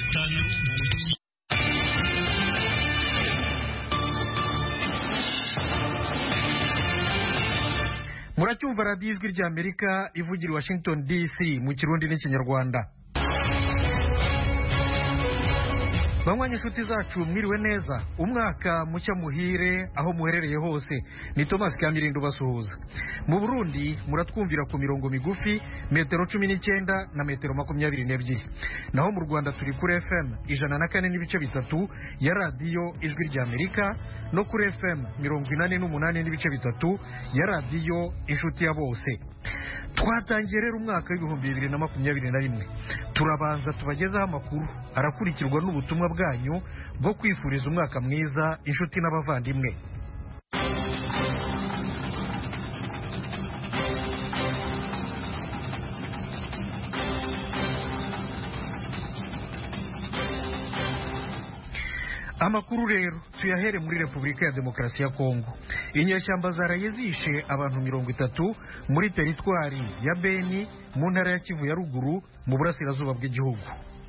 gatanu muracyumva radiyo ijwi ry'amerika ivugira i washington dc mu kirundi n'ikinyarwanda banywanyi inshuti zacu mwiriwe neza umwaka mushya muhire aho muherereye hose ni thomas kamirindo basuhuza mu burundi muratwumvira ku mirongo migufi metero cumi n'icyenda na metero makumyabiri n'ebyiri naho mu rwanda turi kuri fm ijana na kane n'ibice bitatu ya radiyo ijwi ry'amerika no kuri fm mirongo inani n'umunani n'ibice bitatu ya radiyo inshuti ya bose twatangiye rero umwaka w'ibihumbi bibiri na makumyabiri na rimwe turabanza tubagezaho amakuru arakurikirwa n'ubutumwa bwanyu bwo kwifuriza umwaka mwiza inshuti n'abavandimwe amakuru rero tuyahere muri repubulika ya demokarasi ya kongo inyeshyamba zaraye zishe abantu mirongo itatu muri teritwari ya beni mu ntara ya kivu ya ruguru mu burasirazuba bw'igihugu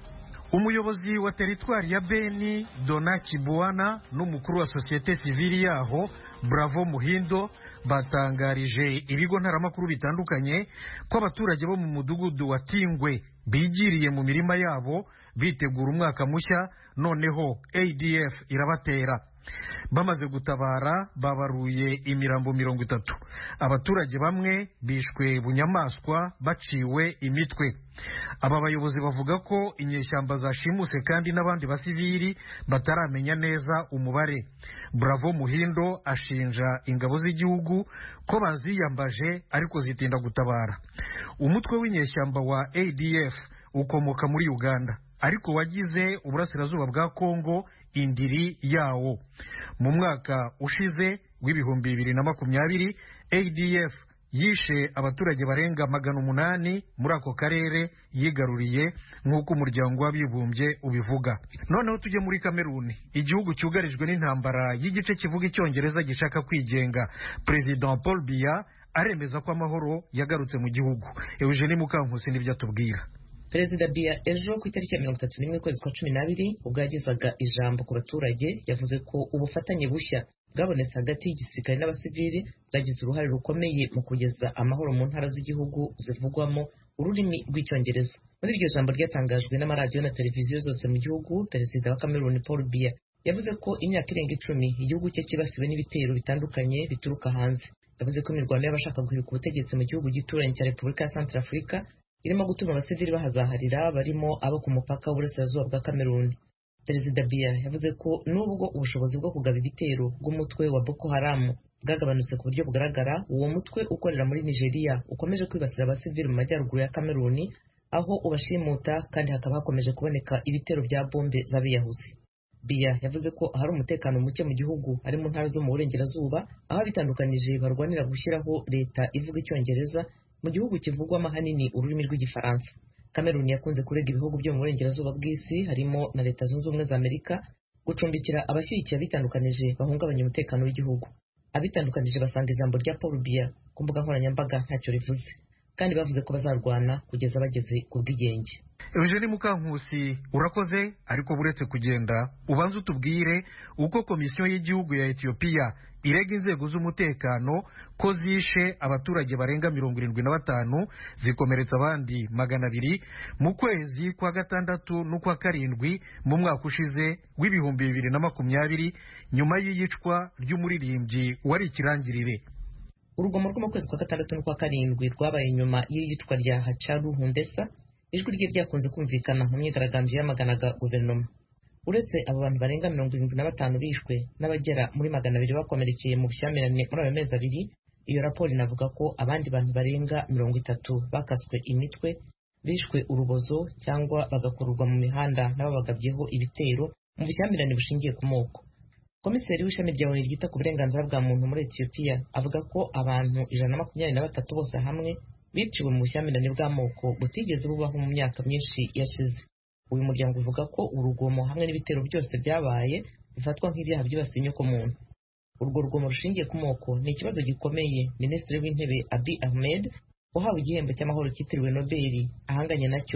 umuyobozi wa teritwari ya beni dona kibuana n'umukuru wa sosiyete sivili yaho bravo muhindo batangarije ibigo ntaramakuru bitandukanye ko abaturage bo mu mudugudu wa tingwe bigiriye mu mirima yabo bitegura umwaka mushya noneho adf irabatera bamaze gutabara babaruye imirambo mirongo itatu abaturage bamwe bishwe bunyamaswa baciwe imitwe aba bayobozi bavuga ko inyeshyamba zashimuse kandi n'abandi basivili bataramenya neza umubare bravo muhindo ashinja ingabo z'igihugu ko baziyambaje ariko zitinda gutabara umutwe w'inyeshyamba wa adf ukomoka muri uganda ariko wagize uburasirazuba bwa kongo indiri yawo mu mwaka ushize w'ibihumbi bibiri na makumyabiri adf yishe abaturage barenga magana umunani muri ako karere yigaruriye nk'uko umuryango w'abibumbye ubivuga noneho tujye muri kameruni igihugu cyugarijwe n'intambara y'igice kivuga icyongereza gishaka kwigenga perezida paul biya aremeza ko amahoro yagarutse mu gihugu eugenie mukankusi nibyo atubwira perezida biya ejo ku itariki ya mirongo itatu n'imwe ukwezi kwa cumi n'abiri ubwo yagezaga ijambo ku baturage yavuze ko ubufatanye bushya bwabonetse hagati y'igisirikare n'abasivili bwagize uruhare rukomeye mu kugeza amahoro mu ntara z'igihugu zivugwamo ururimi rw'icyongereza muri iryo jambo ryatangajwe n'amaradiyo na televiziyo zose mu gihugu perezida wa cameroon paul biya yavuze ko imyaka irenga icumi igihugu cye cyibasiwe n'ibitero bitandukanye bituruka hanze yavuze ko imirwano y'abashaka guhirika ubutegetsi mu gihugu gituranye cya repubulika ya centre afurika irimo gutuma abasivili bahazaharira barimo abo ku mupaka w'uburasirazuba bwa kameruni perezida biya yavuze ko nubwo ubushobozi bwo kugaba ibitero bw'umutwe wa boko haramu bwagabanutse ku buryo bugaragara uwo mutwe ukorera muri nigeria ukomeje kwibasira abasivili mu majyaruguru ya kameruni aho ubashimuta kandi hakaba hakomeje kuboneka ibitero bya bombe z'abiyahuzi biya yavuze ko ahari umutekano muke mu gihugu ari mu ntara zo mu burengerazuba aho abitandukanije barwanira gushyiraho leta ivuga icyongereza mu gihugu kivugwamo ahanini ururimi rw'igifaransa kameruni yakunze kurega ibihugu byo mu burengerazuba bw'isi harimo na leta zunze ubumwe za amerika gucumbikira abashyigikiye abitandukanije bahungabanya umutekano w'igihugu abitandukanije basanga ijambo rya paul biya ku mbuga nkoranyambaga ntacyo rivuze kandi bavuze ko bazarwana kugeza bageze ku bwigenge eugenie mukankusi urakoze ariko buretse kugenda ubanza utubwire uko komisiyo y'igihugu ya etiyopiya irega inzego z'umutekano ko zishe abaturage barenga mirongo irindwi na batanu zikomeretsa abandi magana abiri mu kwezi kwa gatandatu n'ukwa karindwi mu mwaka ushize w'ibihumbi bibiri na makumyabiri nyuma y'iyicwa ry'umuririmbyi wari ikirangirire urugomo rwo mu kwezi kwa gatandatu n'ukwa karindwi rwabaye nyuma y'iyicwa rya hacaru hundesa ijwi rye ryakunze kumvikana mu myigaragambyo yamaganaga guverinoma uretse abo bantu barenga mirongo irindwi na batanu bishwe n'abagera muri magana abiri bakomerekeye mu bushyamirane muri ayo mezi abiri iyo raporo inavuga ko abandi bantu barenga mirongo itatu bakaswe imitwe bishwe urubozo cyangwa bagakururwa mu mihanda n'ababagabyeho ibitero mu bushyamirane bushingiye ku moko komiseri w'ishami rya oni ryita ku burenganzira bwa muntu muri etiyopiya avuga ko abantu ijana na makumyabiri na batatu bose hamwe biciwe mu bushyamirane bw'amoko butigeze bubaho mu myaka myinshi yashize uyu muryango uvuga ko urugomo hamwe n'ibitero byose byabaye bifatwa nk'ibyaha byibasiye inyokomuntu urwo rugomo rushingiye ku moko ni ikibazo gikomeye minisitiri w'intebe abi ahmed uhawe igihembo cy'amahoro cyitiriwe nobeli ahanganye nacyo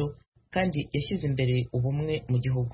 kandi yashyize imbere ubumwe mu gihugu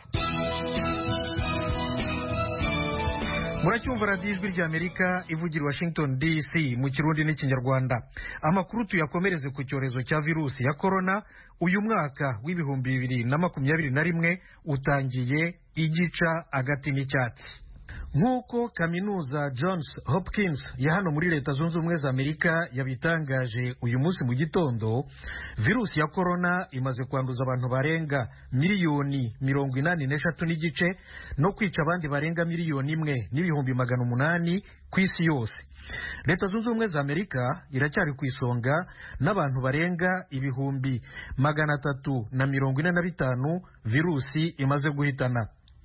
muracyumva radiyo ijwi ry'amerika ivugira washington dc mu kirundi n'ikinyarwanda amakuru tuyakomereze ku cyorezo cya virusi ya korona uyu mwaka w'ibihumbi bibiri na makumyabiri na rimwe utangiye igica agati n'icyatsi nk'uko kaminuza johns hopkins ya hano muri leta zunze ubumwe za amerika yabitangaje uyu munsi mu gitondo virusi ya korona imaze kwanduza abantu barenga miliyoni mirongo inani n'eshatu n'igice no kwica abandi barenga miliyoni imwe n'ibihumbi magana umunani ku isi yose leta zunze ubumwe za amerika iracyari ku isonga n'abantu barenga ibihumbi magana atatu na mirongo ine na bitanu virusi imaze guhitana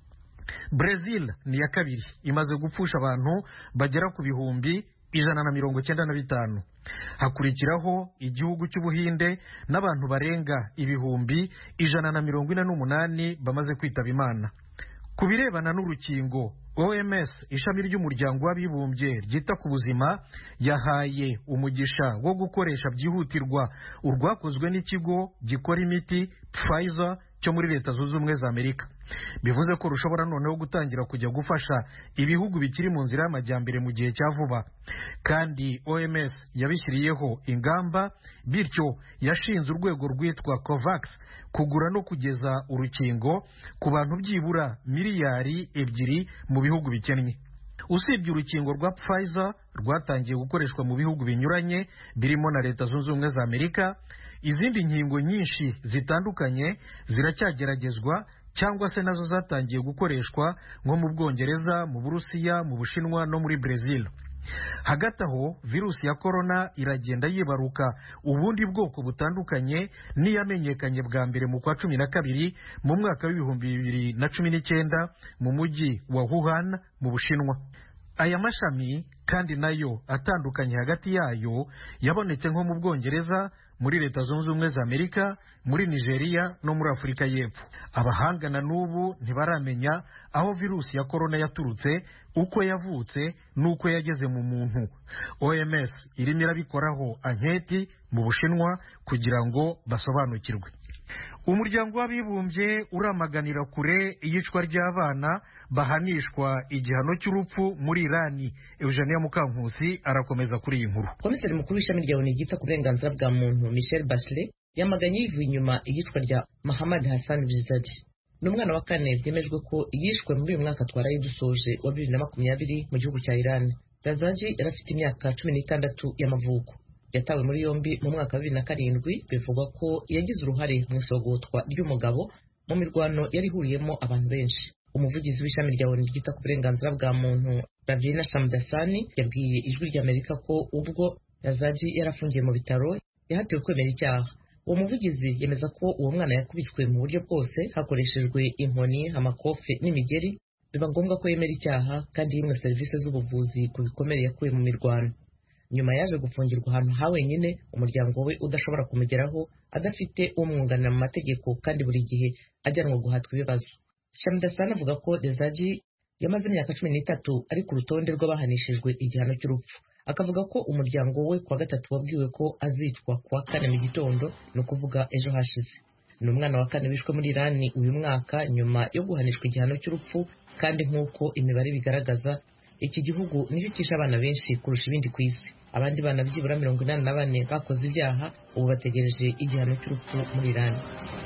Brazil ni iya kabiri imaze gupfusha abantu bagera ku bihumbi ijana na mirongo cyenda na bitanu hakurikiraho igihugu cy'ubuhinde n'abantu barenga ibihumbi ijana na mirongo ine n'umunani bamaze kwitaba imana ku birebana n'urukingo oms ishami ry'umuryango w'abibumbye ryita ku buzima yahaye umugisha wo gukoresha byihutirwa urwakozwe n'ikigo gikora imiti pfizer cyo muri leta zunze ubumwe za amerika bivuze ko rushobora noneho gutangira kujya gufasha ibihugu bikiri mu nzira y'amajyambere mu gihe cya vuba kandi oms yabishyiriyeho ingamba bityo yashinze urwego rwitwa covax kugura no kugeza urukingo ku bantu byibura miliyari ebyiri mu bihugu bikennye usibye urukingo rwa pfizer rwatangiye gukoreshwa mu bihugu binyuranye birimo na leta zunze ubumwe za amerika izindi nkingo nyinshi zitandukanye ziracyageragezwa cyangwa se nazo zatangiye gukoreshwa nko mu bwongereza mu burusiya mu bushinwa no muri brezil hagati aho virusi ya korona iragenda yibaruka ubundi bwoko butandukanye n'iyamenyekanye bwa mbere mu kwa cumi na kabiri mu mwaka w'ibihumbi bibiri na cumi n'icyenda mu mujyi wa wuhan mu bushinwa aya mashami kandi nayo atandukanye hagati yayo yabonetse nko mu bwongereza muri leta zunze ubumwe za amerika muri nigeria no muri afurika y'epfo abahangana n'ubu ntibaramenya aho virusi ya korona yaturutse uko yavutse n'uko yageze mu muntu oms irimo irabikoraho anketi mu bushinwa kugira ngo basobanukirwe umuryango w'abibumbye uramaganira kure iyicwa ry'abana bahanishwa igihano cy'urupfu muri irani eugenia mukankusi arakomeza kuri iyi nkuru komiseri mukuru w'ishami rya oni ryita ku burenganzira bwa muntu michel bachelet yamaganye yivuye inyuma iyicwa rya mahamad hassan bizadi ni umwana wa kane byemejwe ko yishwe muri uyu mwaka twaraye dusoje wa bibiri na makumyabiri mu gihugu cya irani razaji yari afite imyaka cumi n'itandatu y'amavuko yatawe muri yombi mu mwaka wa bibiri na karindwi bivugwa ko yagize uruhare mu isogotwa ry'umugabo mu mirwano yari ihuriyemo abantu benshi umuvugizi w'ishami rya oni ryita ku burenganzira bwa muntu ravina shamdasani yabwiye ijwi ry'amerika ko ubwo razaji yari afungiye mu bitaro yahatiwe kwemera icyaha uwo muvugizi yemeza ko uwo mwana yakubiswe mu buryo bwose hakoreshejwe inkoni amakofe n'imigeri biba ngombwa ko yemera icyaha kandi yimwe serivisi z'ubuvuzi ku bikomere yakuye mu mirwano nyuma yaje gufungirwa ahantu ha wenyine umuryango we udashobora kumugeraho adafite umwunganira mu mategeko kandi buri gihe ajyanwa guhatwa ibibazo shamdasani avuga ko dezaji yamaze imyaka cumi n'itatu ari ku rutonde rw'abahanishijwe igihano cy'urupfu akavuga ko umuryango we kuwa gatatu wabwiwe ko azicwa kuwa kane mu gitondo ni ukuvuga ejo hashize ni umwana wa kane wishwe muri irani uyu mwaka nyuma yo guhanishwa igihano cy'urupfu kandi nk'uko imibare bigaragaza iki gihugu nicyo cyishe abana benshi kurusha ibindi ku isi abandi bana byibura mirongo inani na bane bakoze ibyaha ubu bategereje igihano cy'urupfu muri irani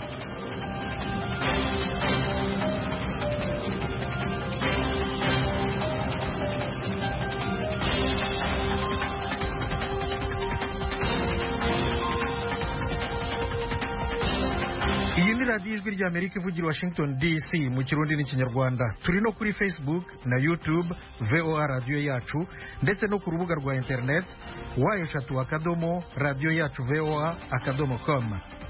iyi ni radiyo ijwi ry'amerika ivugira washington dc mu kirundi n'ikinyarwanda turi no kuri facebook na youtube voa radiyo yacu ndetse no ku rubuga rwa internet wa eshatu akadomo radiyo yacu voa akadomo com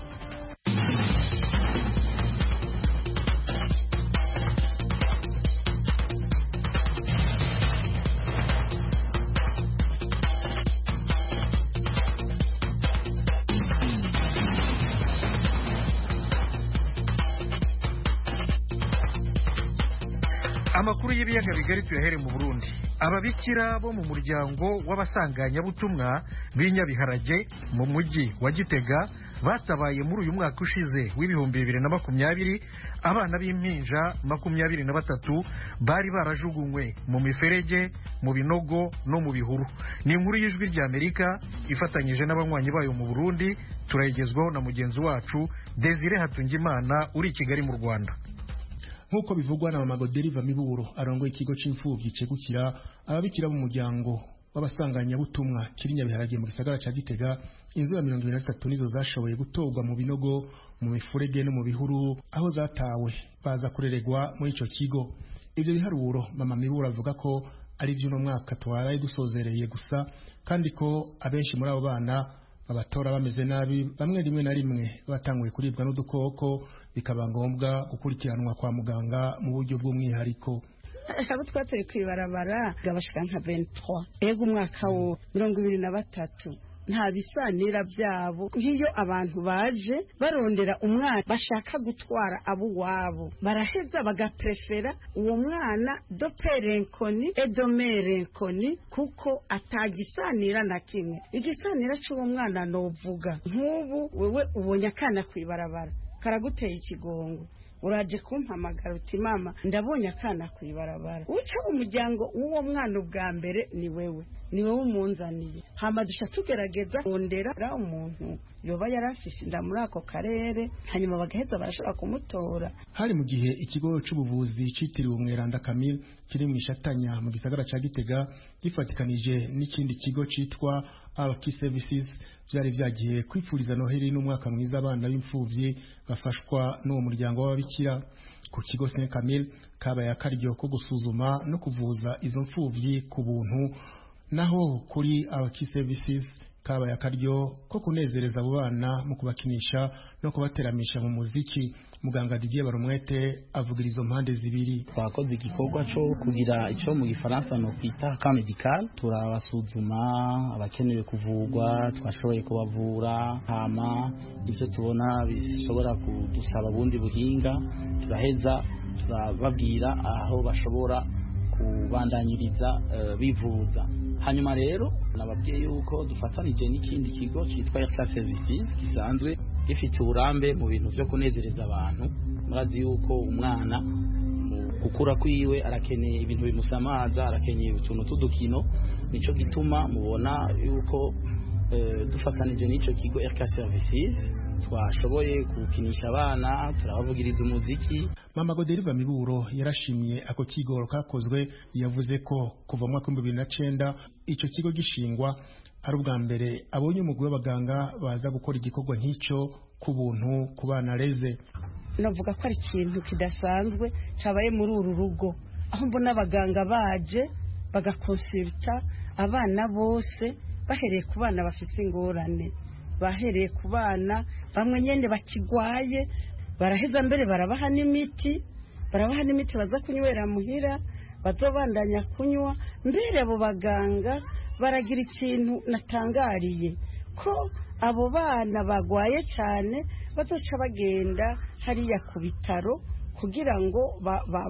amakuru y'ibiyaga bigari tuyahere mu burundi ababikira bo mu muryango w'abasanganyabutumwa b'inyabiharage mu mujyi wa gitega batabaye muri uyu mwaka ushize w'ibihumbi bibiri na makumyabiri abana b'impinja makumyabiri na batatu bari barajugunywe mu miferege mu binogo no mu bihuru ni inkuru y'ijwi ry'amerika ifatanyije n'abanywanyi bayo mu burundi turayigezwaho na mugenzi wacu desire hatungimana uri i kigali mu rwanda nk'uko bivugwa na mama goderiva miburo arongoye ikigo c'imfuvyi cegukira ababikira mu muryango w'abasanganyabutumwa kiri nyabiharage mu gisagara ca gitega inzu ya mirongo ibiri na zitatu nizo zashoboye gutorwa mu binogo mu mifurege no mu bihuru aho zatawe baza kureregwa muri ico kigo ivyo biharuro mama miburo avuga ko ari vy'uno mwaka twaraye dusozereye gusa kandi ko abenshi muri abo bana babatora bameze nabi bamwe rimwe na rimwe batanguye kuribwa n'udukoko bikaba ngombwa gukurikiranwa kwa muganga mu buryo bw'umwihariko abo twateye kwibarabara gabashika nka 23 ego umwaka wo mirongo ibiri na batatu nta bisanira byabo nk'iyo abantu baje barondera umwana bashaka gutwara abo wabo baraheza bagaprefera uwo mwana doperenkoni edomerenkoni kuko atagisanira na kimwe igisanira cy'uwo mwana novuga nk'ubu wewe ubonye akana kwibarabara karaguteye ikigongo uraje kumpamagara uti mama ndabonye akana kwibarabara uca umuryango w'uwo mwana ubwa mbere ni wewe ni wowe umunzaniye hama duca tugerageza kondera umuntu yoba yari afise inda muri ako karere hanyuma bagaheza barashobora kumutora hari mu gihe ikigo c'ubuvuzi citiriwe umweranda Camille kiri mu ishatanya mu gisagara ca Gitega gifatikanije n'ikindi kigo citwa Alki Services byari vyagiye kwipfuriza noheli n'umwaka mwiza abana b'imfuvyi bafashwa n'uwo muryango w'ababikira ku kigo Saint Camille kabaye akaryo ko gusuzuma no kuvuza izo mfuvyi ku buntu naho kuri Alki Services kabaye akaryo ko kunezereza abo bana mu kubakinisha no kubateramisha mu muziki muganga Didier Barumwete avugira izo mpande zibiri twakoze igikorwa cyo kugira icyo mu gifaransa no kwita ka medical turabasuzuma abakenewe kuvurwa twashoboye kubavura hama ibyo tubona bishobora kudusaba ubundi buhinga turaheza turababwira aho bashobora kubandanyiriza uh, bivuza hanyuma rero nababwiye yuko dufatanije n'ikindi kigo cyitwa Airclass Services gisanzwe gifite uburambe mu bintu byo kunezereza abantu murazi yuko umwana mu gukura kwiwe arakeneye ibintu bimusamaza arakeneye utuntu tudukino nico gituma mubona yuko uh, dufatanije n'ico kigo Airclass Services twashoboye gukinisha abana turabavugiriza umuziki mama goderiva miburo yarashimye ako kigoro kakozwe yavuze ko kuva mu mwaka w'ibihumbi bibiri na cenda ico kigo gishingwa ari ubwa mbere abonye umugwi w'abaganga baza gukora igikorwa nk'icyo ku buntu ku bana reze navuga ko ari ikintu kidasanzwe cabaye muri uru rugo aho mbona abaganga baje bagakonsulta abana bose bahereye ku bana bafise ingorane bahereye ku bana bamwe nyine bakigwaye baraheza mbere barabaha n'imiti barabaha n'imiti baza kunywera muhira bazobandanya kunywa mbere abo baganga baragira ikintu natangariye ko abo bana bagwaye cyane bazoca bagenda hariya ku bitaro kugira ngo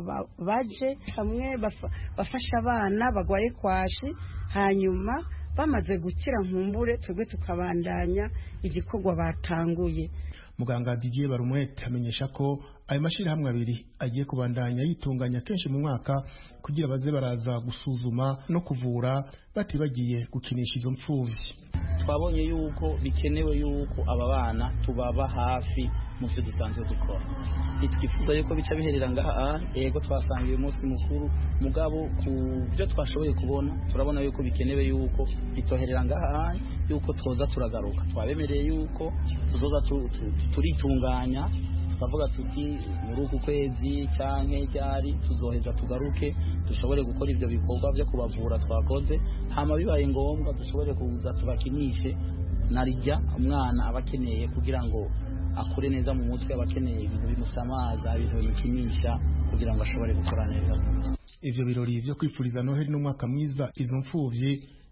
baje hamwe bafashe abana bagwaye kwashi hanyuma bamaze gukira nkumbure twebwe tukabandanya igikorwa batanguye muganga Didier Barumwete amenyesha ko ayo mashirahamwe abiri agiye kubandanya yitunganya kenshi mu mwaka kugira baze baraza gusuzuma no kuvura batibagiye gukinisha izo mfuvyi twabonye yuko bikenewe yuko aba bana tubaba hafi mu byo dusanzwe dukora ntitwifuza yuko bica biherera ngaha yego twasanga uyu munsi mukuru mugabo ku byo twashoboye kubona turabona yuko bikenewe yuko bitoherera ngaha yuko twoza turagaruka twabemereye yuko tuzoza turitunganya tukavuga tuti muri uku kwezi cyangwa ryari tuzoheza tugaruke dushobore gukora ibyo bikorwa byo kubavura twakoze hama bibaye ngombwa dushobore kuza tubakinishe narijya umwana aba akeneye kugira ngo akure neza mu mutwe aba akeneye ibintu bimusamaza ibintu bimukinisha kugira ngo ashobore gukora neza ivyo birori vyo kwifuriza noheli n'umwaka mwiza izo mfuvyi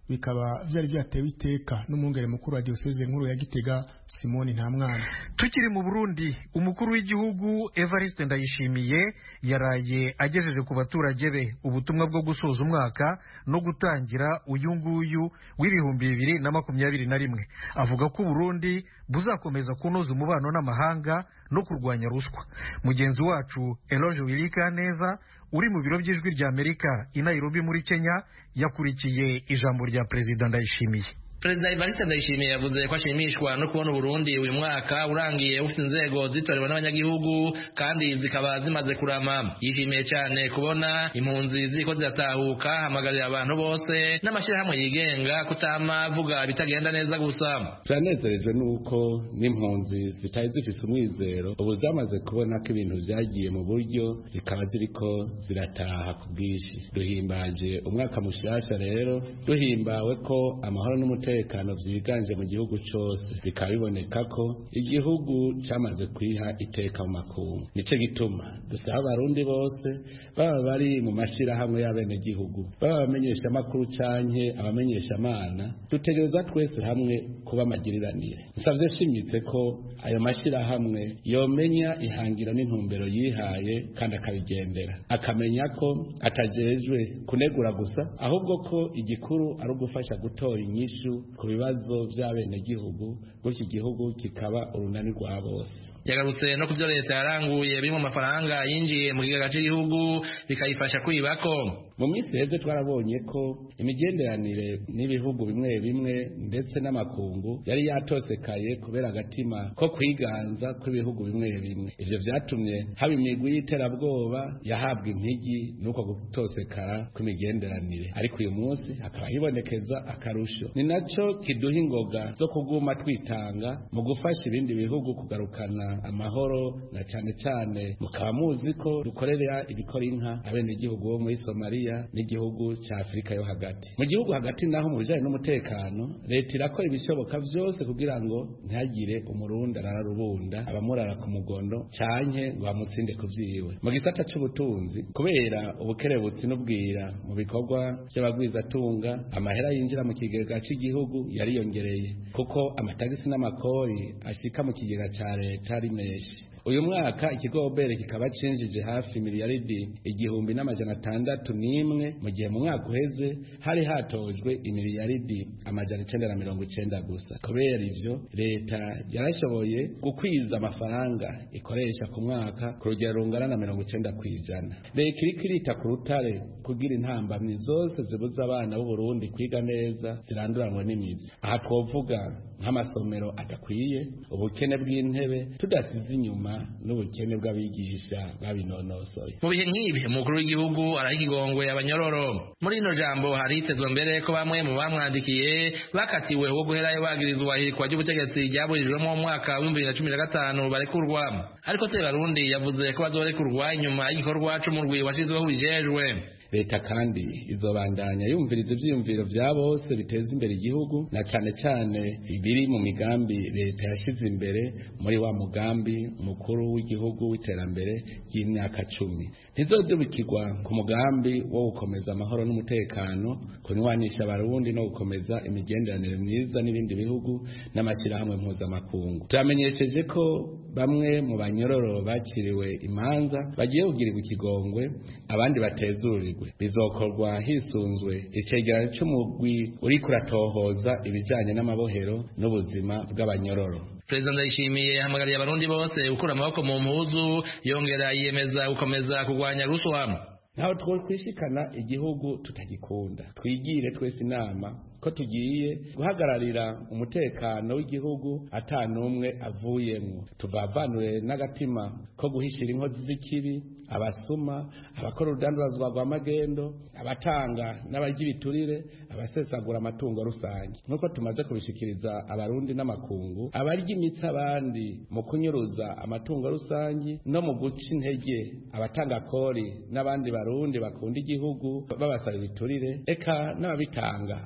bikaba vyari vyatewe iteka n'umwungere mukuru wa diocese nkuru ya Gitega Simoni Ntamwana tukiri mu Burundi umukuru w'igihugu Evariste Ndayishimiye yaraye agejeje ku baturage be ubutumwa bwo gusoza umwaka no gutangira uyu nguyu w'ibihumbi bibiri na makumyabiri na rimwe avuga ko Burundi buzakomeza kunoza umubano n'amahanga no kurwanya ruswa mugenzi wacu Eloge Wirika neza uri mu biro by'ijwi rya Amerika i Nairobi muri Kenya yakurikiye ijambo rya Perezida Ndayishimiye Perezida Evariste Ndayishimiye yavuze ko ashimishwa no kubona Burundi uyu mwaka urangiye ufite inzego zitorewe n'abanyagihugu kandi zikaba zimaze kurama yishimiye cyane kubona impunzi ziko ziratahuka hamagarira abantu bose n'amashyirahamwe yigenga kutama avuga bitagenda neza gusa turanezerejwe nuko n'impunzi zitari zifise umwizero ubu zamaze kubona ko ibintu vyagiye mu buryo zikaba ziriko zirataha ku bwinshi duhimbaje umwaka mushasha rero duhimbawe ko amahoro n'umutekano umutekano vyiganje mu gihugu cose bikaba biboneka ko igihugu camaze kwiha iteka mu makungu nico gituma dusaba abarundi bose baba bari mu mashirahamwe y'abenegihugu baba abamenyesha amakuru canke abamenyesha amana dutegereza twese hamwe kuba amagiriranire nsavye shimitse ko ayo mashirahamwe yomenya ihangira n'intumbero yihaye kandi akabigendera akamenya ko atajejwe kunegura gusa ahubwo ko igikuru ari ugufasha gutora inyishu ku bibazo by'abenegihugu gutyo igihugu kikaba urunani rwa bose yagarutse no ku byo leta yaranguye biri mu mafaranga yinjiye mu kigega cy'igihugu bikayifasha kwibako mu minsi heze twarabonye ko imigenderanire n'ibihugu bimwe bimwe ndetse n'amakungu yari yatosekaye kubera agatima ko kwiganza kw'ibihugu bimwe bimwe ivyo vyatumye haba imigwi y'iterabwoba yahabwa impigi n'uko gutosekara kw'imigenderanire ariko uyu munsi hakaba hibonekeza akarusho ni naco kiduha ingoga zo kuguma twitanga mu gufasha ibindi bihugu kugarukana amahoro na cane cane mukaba muzi ko dukorera ibikora inka abenegihugu bo muri somaliya n'igihugu ca afurika yo hagati mu gihugu hagati naho mu bijanye n'umutekano leta irakora ibishoboka vyose kugira ngo ntihagire umurundi arararubunda abamurara ku mugondo canke ngo bamutsinde ku vyiwe mu gisata c'ubutunzi kubera ubukerebutsi n'ubwira mu bikorwa vy'abagwizatunga amahera yinjira mu kigega c'igihugu yariyongereye kuko amatagisi n'amakori ashika mu kigega ca leta ari menshi uyu mwaka ikigobere kikaba cinjije hafi miliyaridi igihumbi n'amajana atandatu n'imwe mu gihe mu mwaka uheze hari hatojwe imiliyaridi amajana icenda na mirongo icenda gusa kubera ivyo leta yarashoboye gukwiza amafaranga ikoresha ku mwaka ku rugero rungana na mirongo icenda kw'ijana leta iriko irita ku rutare kugira intambamyi zose zibuza abana b'uburundi kwiga neza ziranduranwe n'imizi aha twovuga nk'amasomero adakwiye ubukene bw'intebe tudasize inyuma n'ubukene bw'abigisha babinonosoye mu bihe nk'ibi umukuru w'igihugu araha ikigongwe abanyororo muri ino jambo haritezwe mbere ko bamwe mu bamwandikiye bakatiwe wo guherayo bagirizwa ihirikwa ry'ubutegetsi ryaburijwemo mu mwaka w'ibihumbi bibiri na cumi na gatanu barekurwa ariko sebarundi yavuze ko bazorekurwa inyuma y'igikorwa c'umurwi washizweho ubijejwe leta kandi izobandanya yumviriza ivyiyumviro vya bose biteza imbere igihugu na cane cane ibiri mu migambi leta yashize imbere muri wa mugambi mukuru w'igihugu w'iterambere ry'imyaka cumi ntizodubikirwa ku mugambi wo gukomeza amahoro n'umutekano kunywanisha abarundi no gukomeza imigenderanire myiza n'ibindi bihugu n'amashyirahamwe mpuzamakungu turamenyesheje ko bamwe mu banyororo bakiriwe imanza bagiye kugirirwa ikigongwe abandi batezurirwe bizokorwa hisunzwe icegeranyo c'umugwi uriko uratohoza ibijanye n'amabohero n'ubuzima bw'abanyororo perezida ndayishimiye yahamagariye abarundi bose gukura amaboko mu mpuzu yongera yiyemeza gukomeza kurwanya ruswa ntaho twokwishikana igihugu tutagikunda twigire twese inama ko tugiye guhagararira umutekano w'igihugu ata n'umwe avuyemwo tuvavanure n'agatima ko guhishira inkozi z'ikibi abasuma abakora urudandazwa rwa magendo abatanga n'abarya ibiturire abasesagura amatungo rusange nk'uko tumaze kubishikiriza abarundi n'amakungu abarya imitsi abandi mu kunyuruza amatungo rusange no mu guca intege abatanga kori n'abandi barundi bakunda igihugu babasaba ibiturire eka n'ababitanga abo bose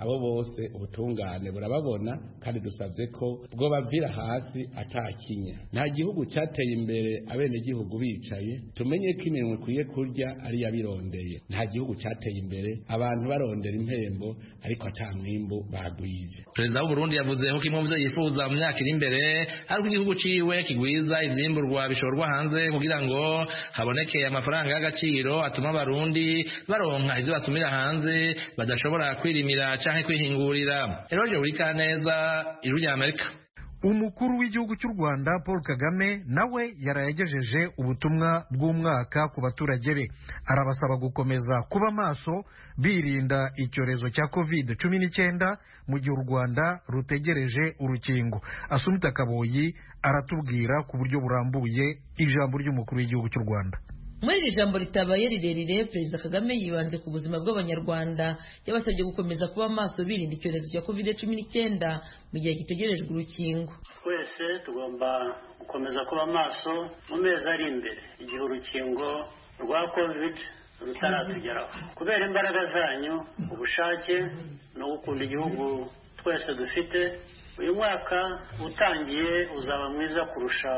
bose ubutungane burababona kandi dusabye ko bwo bavira hasi atakinya nta gihugu cyateye imbere abenegihugu bicaye tumenye ko iminwe ikwiye kurya ari yabirondeye nta gihugu cyateye imbere abantu barondera impembo ariko ata mwimbu bagwize perezida w'uburundi yavuze ko kimwe mu byo yifuza mu myaka iri imbere ari uko igihugu ciwe kigwiza ivyimburwa bishorwa hanze kugira ngo haboneke amafaranga y'agaciro atuma abarundi baronka ivyo basumira hanze badashobora kwirimira canke kwihingurira eroje urikaneza ijwi rya amerika umukuru w'igihugu cy'u rwanda paul kagame nawe yarayagejeje ubutumwa bw'umwaka ku baturage be arabasaba gukomeza kuba maso birinda icyorezo cya covid cumi n'icyenda mu gihe u rwanda rutegereje urukingo asumita kaboyi aratubwira ku buryo burambuye ijambo ry'umukuru w'igihugu cy'u rwanda muri iri jambo ritabaye rirerire perezida kagame yibanze ku buzima bw'abanyarwanda yabasabye gukomeza kuba maso birinda icyorezo cya covid cumi n'icyenda mu gihe gitegerejwe urukingo twese tugomba gukomeza kuba maso mu mezi ari imbere igihe urukingo rwa covid rutaratugeraho kubera imbaraga zanyu ubushake no gukunda igihugu twese dufite uyu mwaka utangiye uzaba mwiza kurusha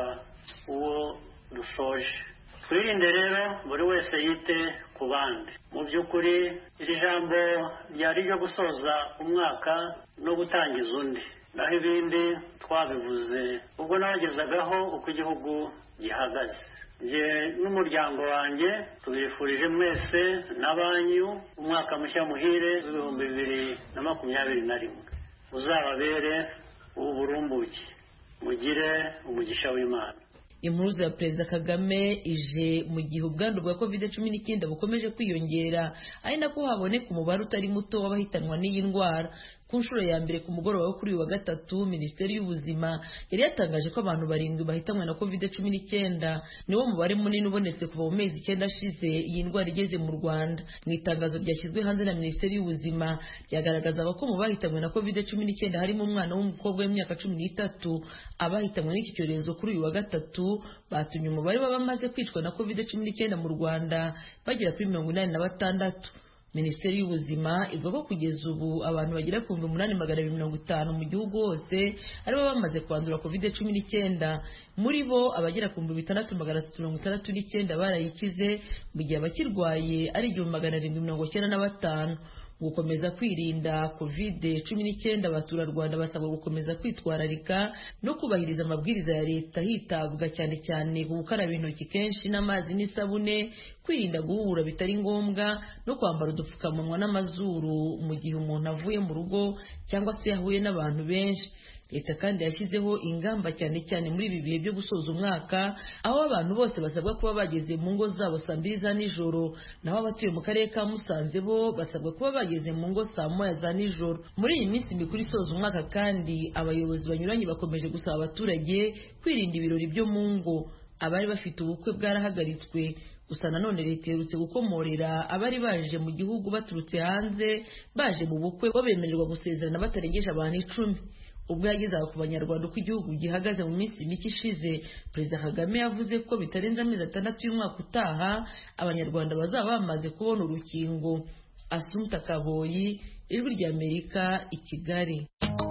uwo dusoje twirinde rero buri wese yite ku bandi mu by'ukuri iri jambo ryari ryo gusoza umwaka no gutangiza undi naho ibindi twabivuze ubwo nabagezagaho uko igihugu gihagaze njye n'umuryango wanjye tubifurije mwese na banyu umwaka mushya muhire w'ibihumbi bibiri na makumyabiri na rimwe uzababere uw'uburumbuke mugire umugisha w'imana impuruza ya perezida kagame ije mu gihe ubwandu bwa covid cumi n'icyenda bukomeje kwiyongera ari nako haboneka umubare utari muto w'abahitanwa n'iyi ndwara ku nshuro ya mbere ku mugoroba wo kuri uyu wa gatatu minisiteri y'ubuzima yari yatangaje ko abantu barindwi bahitanwe na covid cumi n'icyenda niwo mubare munini ubonetse kuva mu mezi icyenda ashize iyi ndwara igeze mu rwanda mu itangazo ryashyizwe hanze na minisiteri y'ubuzima ryagaragazaga ko mu bahitanwe na covid cumi n'icyenda harimo umwana w'umukobwa w'imyaka cumi n'itatu abahitanwe n'iki cyorezo kuri uyu wa gatatu batumye umubare w'abamaze kwicwa na covid cumi n'icyenda mu rwanda bagera kuri mirongo inani na batandatu minisiteri y'ubuzima ivuga ko kugeza ubu abantu bagera ku bihumbi umunani magana abiri mirongo itanu mu gihugu hose aribo bamaze kwandura covid cumi n'icyenda muri bo abagera ku bihumbi bitandatu magana atatu mirongo itandatu n'icyenda barayikize mu gihe abakirwaye ari igihumbi magana arindwi mirongo icyenda na batanu gukomeza kwirinda covid cumi n'icyenda abaturarwanda basabwa gukomeza kwitwararika no kubahiriza amabwiriza ya leta hitabwa cyane cyane ku gukaraba intoki kenshi n'amazi n'isabune kwirinda guhura bitari ngombwa no kwambara udupfukamunwa n'amazuru mu gihe umuntu avuye mu rugo cyangwa se yahuye n'abantu benshi leta kandi yashyizeho ingamba cyane cyane muri ibi bihe byo gusoza umwaka aho abantu bose basabwa kuba bageze mu ngo zabo saa mbiri za nijoro naho abatuye mu karere ka musanze bo basabwa kuba bageze mu ngo saa moya za nijoro muri iyi minsi mikuru isoza umwaka kandi abayobozi banyuranye bakomeje gusaba abaturage kwirinda ibirori byo mu ngo abari bafite ubukwe bwarahagaritswe gusa nanone leta iherutse gukomorera abari baje mu gihugu baturutse hanze baje mu bukwe bo bemererwa gusezerana batarengeje abantu icumi ubwo yagezaga ku banyarwanda uko igihugu gihagaze mu minsi mike ishize perezida kagame yavuze ko bitarenze amezi atandatu y'umwaka utaha abanyarwanda bazaba bamaze kubona urukingo asumta kaboyi ijwi ry'amerika i kigali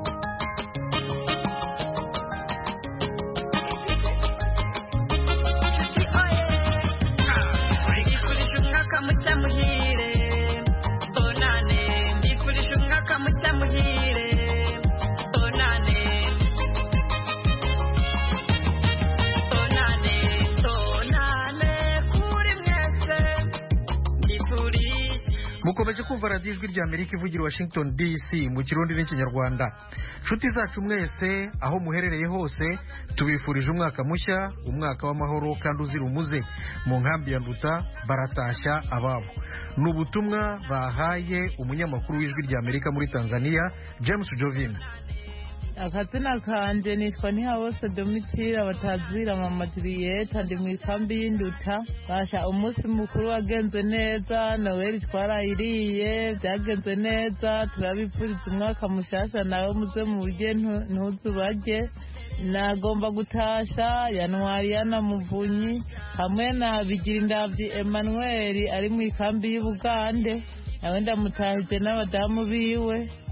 mukomeje kumva radiyo ijwi rya amerika ivugira i washington dc mu kirundi n'ikinyarwanda nshuti zacu mwese aho muherereye hose tubifurije umwaka mushya umwaka w'amahoro kandi uzira umuze mu nkambi ya nduta baratashya ababo ni ubutumwa bahaye umunyamakuru w'ijwi rya amerika muri tanzania james jovin akazina kanje nitwa ntihabose domitira batazira mama julieta ndi mu ikambi y'induta basha umunsi mukuru wagenze neza noweli twarayiriye byagenze neza turabipfuriza umwaka mushasha nawe muze murye ntuzu barye nagomba gutasha yanwari yanamuvunyi hamwe na bigirindavyi emmanuel ari mu ikambi y'ubugande nawe ndamutahije n'abadamu biwe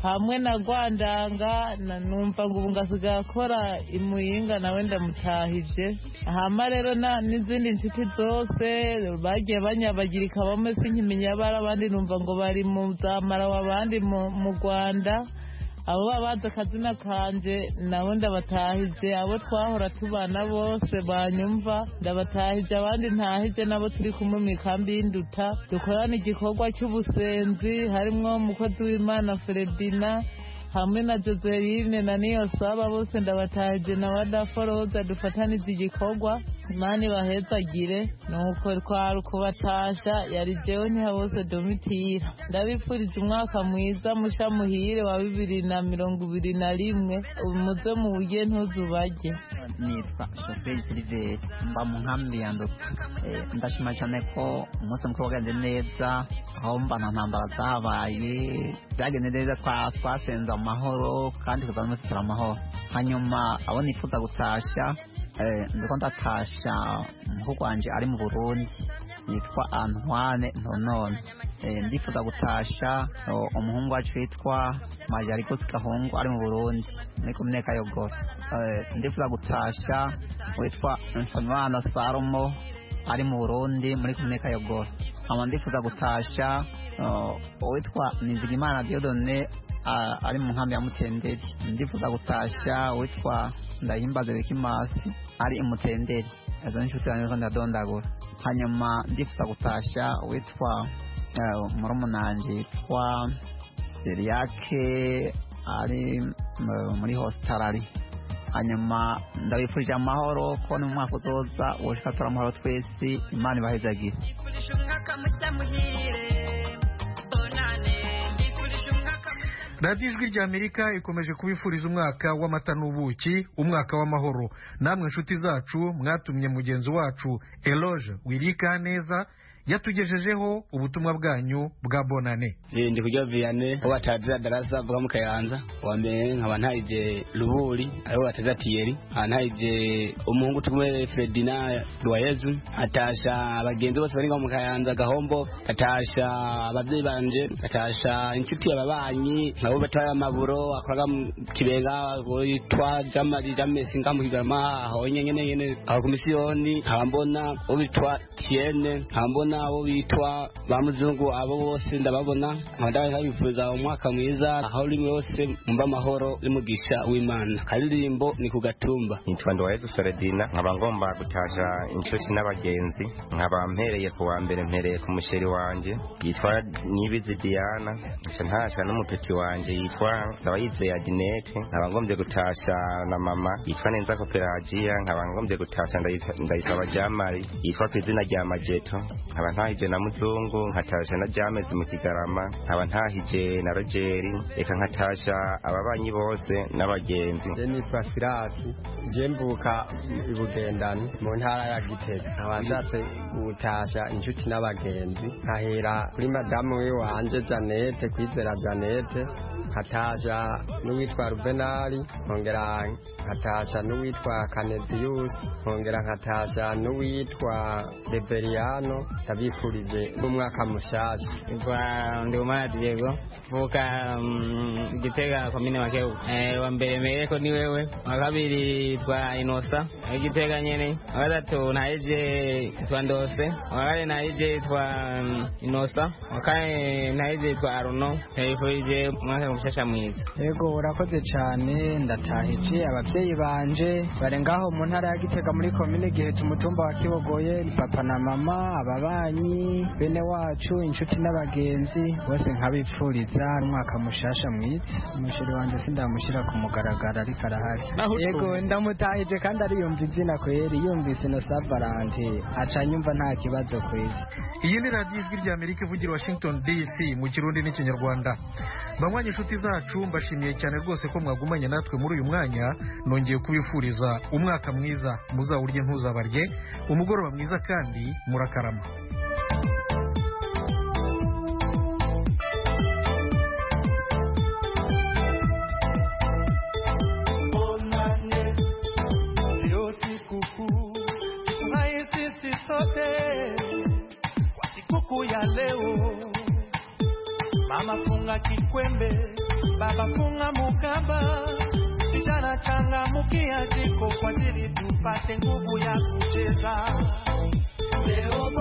hamwe na rwandanga na- numva ngo ubu ngasigaye akora imuyinga nawe ndamutahije hama rero na- n'izindi nshuti zose bagiye banyabagirika bamwe sinkimenya abari abandi numva ngo bari mu zamarawa abandi mu mu rwanda abo baba bazi akazina kanje nabo ndabatahije abo twahora tubana bose banyumva ndabatahije abandi ntahije nabo turi kumwe mu ikambi y'induta dukorana igikorwa cy'ubusenzi harimwo umukozi w'imana feredina hamwe na joseline na niyo saba bose ndabatahije na wadaforoza dufatanize igikorwa imana ibahezagire nuko twari ukubatasha yari jewe ntihabose domitira ndabipfurije umwaka mwiza musha muhire wa bibiri na mirongo ibiri na rimwe muze mu buryo ntuzubajye nitwa shoferi siliveri mba mu nkambi ya nduta Eh, ndashima cyane ko umunsi mukuru wagenze neza aho mba nta ntambara zabaye byagenze neza twa- twasenze amahoro kandi tukaba dufite amahoro hanyuma abo nifuza gutashya eh, ndiko ndatasha umuhungu wanje ari mu burundi yitwa antoine ntonone Eh, ndifuza gutasha oh, umuhungu wacu witwa majarikosi gahungu ari mu burundi muri komine kayogoro Eh, ndifuza gutasha witwa nsabimana salomo ari mu burundi muri komine kayogoro nkaba ndifuza gutasha oh, uwitwa nizigimana diodone ah, ari mu nkambi ya mutenderi ndifuza gutasha uwitwa ndahimbaze wikimasi ari imutenderi izo ni inshuti zanjye zo ndadondagura hanyuma ndifuza gutasha uwitwa eh, murumunanje yitwa seriyake ari mm, muri hositarari hanyuma ndabifurije amahoro ko ni mu mwaka uzoza ubushika tura amahoro twese imana ibahezagire radiyo ijwi rya amerika ikomeje kubifuriza umwaka w'amata n'ubuki umwaka w'amahoro namwe inshuti zacu mwatumye mugenzi wacu eloge wirika neza yatugejejeho ubutumwa bwanyu bwa bonane Eh, ndi kurya viyane uwo batazira darasa avuga mu kayanza wa mbere nkaba ntayije ruburi ariwo batazira tiyeri nkaba ntayije umuhungu tumwe fredina rwayezu atasha abagenzi bose bari ngaho mu kayanza gahombo atasha abavyeyi banje atasha inshuti ababanyi nkabo batwara amaburo akoraga mu kibenga witwa jamari jamesi nga mu kigarama aho nyene nyene aho ku misiyoni nkaba mbona uwo bitwa tiene nkaba mbona abo bitwa ba muzungu abo bose ndababona nkaba ndabifuriza umwaka mwiza aho uri wose mumba amahoro n'umugisha w'imana karirimbo ni ku gatumba nitwa Nduwayezu Feredina nkaba ngomba gutasha inshuti n'abagenzi nkaba mpereye ku wa mbere mpereye ku musheri wanje yitwa Nibizi Diana nca ntasha n'umupeti wanje yitwa Ndabayizeye Aginete nkaba ngombye gutasha na mama yitwa Nenza Koperagiya nkaba ngombye gutasha Ndayisa- Ndayisaba Jamari yitwa ku izina rya Majeto nkaba ntahije na Muzungu nkatasha na Jamezi mu Kigarama nkaba ntahije na Rogeri reka nkatasha ababanyi bose n'abagenzi je nitwa sirasi je mvuka ibugendani mu ntara ya gitega nkaba nshatse gutasha inshuti n'abagenzi nkahera kuri madamu we wanje janete kwizera janete nkatasha n'uwitwa rubenari nkongera nkatasha n'uwitwa kaneziyusi nkongera nkatasha n'uwitwa reveriyano ndabifurije n'umwaka mushasha Kwa Ndikumana Diego vuka mm, Gitega komine Makeu. Eh, wa mbere mereko ni wewe, wa kabiri twa Inosa wa Gitega nyene, wa gatatu naije twa Ndose, wa kane naije twa mm, Inosa, wa kane naije twa Aruno. Ndabifurije umwaka mushasha mwiza. yego urakoze cyane ndatahije ababyeyi banje bari ngaho mu ntara ya gitega muri komine giheta umutumba wa kibogoye papa na mama ababanyi bene wacu inshuti n'abagenzi bose nkabipfuriza umwaka mushasha mwiza umusheri wanjye sindamushyira ku mugaragaro ariko arahari yego ndamutahije kandi ariyumva izina kweri yumvise na sabarante aca nyumva nta kibazo kweri iyi ni radiyo ijwi rya amerika ivugira washington dc mu kirundi n'ikinyarwanda banywanyi inshuti zacu mbashimiye cyane rwose ko mwagumanye natwe muri uyu mwanya nongeye kubifuriza umwaka mwiza muzawurye ntuzabarye umugoroba mwiza kandi murakarama Leo sikukuu tunaye sisi sote kwa sikukuu ya leo, mama funga kikwembe, baba funga mukaba, vijana changamkia jiko kwa ajili tupate nguvu ya kucheza. Leo